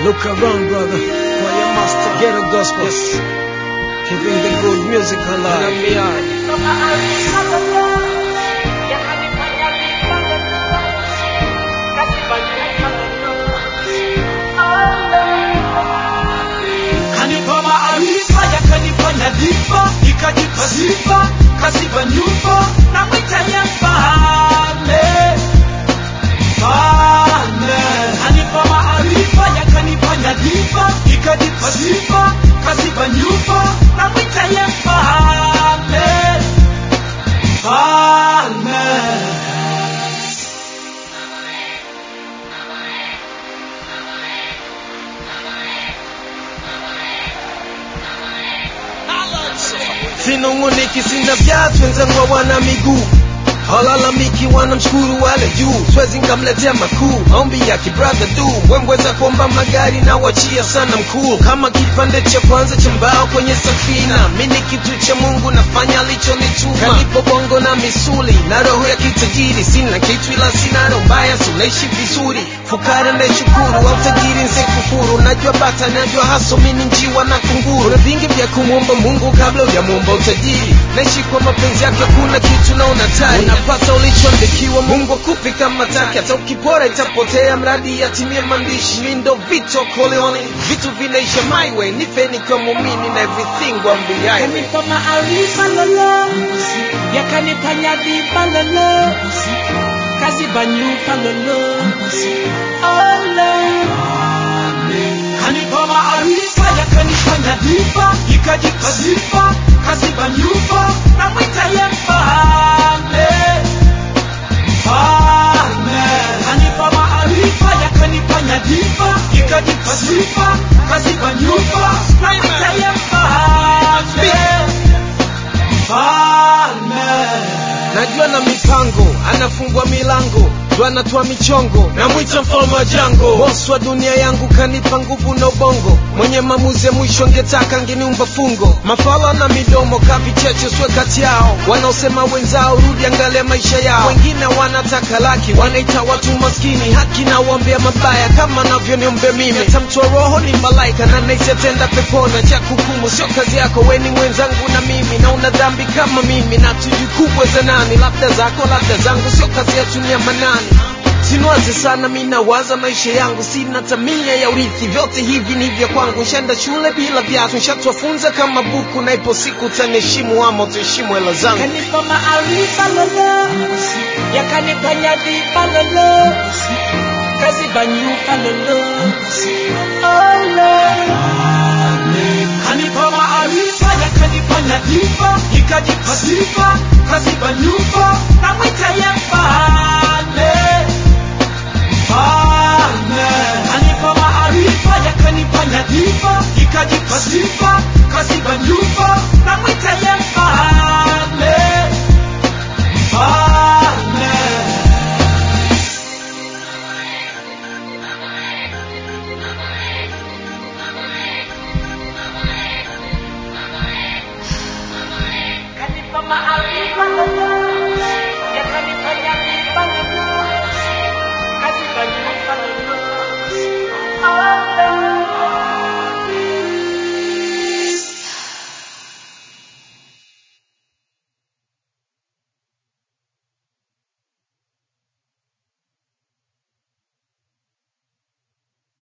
Look around, brother. Choir master. Ghetto gospel. Yes. Keeping the good music alive. Kanipa maarifa yakanifanya difa, nikajipa sifa, kaziba nyufa na mwita ya mfalme. Mfalme. Kanipa maarifa yakanifanya difa, nikajipa sifa, kaziba nyufa na mwita ya mfalme. Mfalme. sinunguniki sina viatu wenzangu wana miguu halalamiki wanamshukuru wale juu swezi nkamletea makuu maombi ya kibradha du wembweza kuomba magari na wachia sana mkuu kama kipande cha kwanza cha mbao kwenye safina mi ni kitu cha mungu nafanya alichonituma kanipo bongo na misuli na roho ya kitajiri sina kitu ila sina roho mbaya sunaishi vizuri fukara naishukuru au tajiri nsekufuru najua bata najua haso mini njiwa na kunguru na vingi vya kumwomba mungu kabla ujamuomba utajiri naishi kwa mapenzi yake kuna kitu naona tari unapata ulichoandikiwa mungu akupi kama taki hata ukipora itapotea mradi yatimie maandishi mindo vito koleone vitu vinaisha my way nife nikiwa muumini na everything wambiaye Kanipa maarifa lolo, yakanipa nyadhifa lolo, kaziba nyufa lolo, olo. Kanipa maarifa yakanipa nyadhifa, ikajipa sifa, kaziba nyufa na mwita ye mfalme. Mfalme. Kanipa maarifa yakanipa nyadhifa, ikajipa sifa, kaziba nyufa na mwita ye mfalme. Mfalme. najua na mipango anafungua milango ndo anatoa michongo namwita mfalme wa jango bosi wa dunia yangu kanipa nguvu na ubongo mwenye maamuzi ya mwisho angetaka ngeniumba fungo mafala na midomo kavicheche swe kati yao wanaosema wenzao rudi angalia maisha yao wengine wanataka laki wanaita watu maskini haki na waombea mabaya kama navyoniombea mimi hata mtu wa roho ni malaika na naisetenda pepona cha kukumu sio kazi yako weni mwenzangu na mimi na una dhambi kama mimi na tujikubwe za nani labda zako labda zangu sio kazi yetu ni ya manani sinwaze sana mi nawaza maisha yangu sina tamia ya urithi vyote hivi ni vya kwangu nshenda shule bila viatu nshatwafunza kama buku na ipo siku utaniheshimu ama utaheshimu hela zangu Kanipa maarifa lolo, yakanipa nyadhifa lolo, kaziba nyufa lolo, olo. Kanipa maarifa yakanipa nyadhifa, ikajipa sifa, kaziba nyufa na mwita ye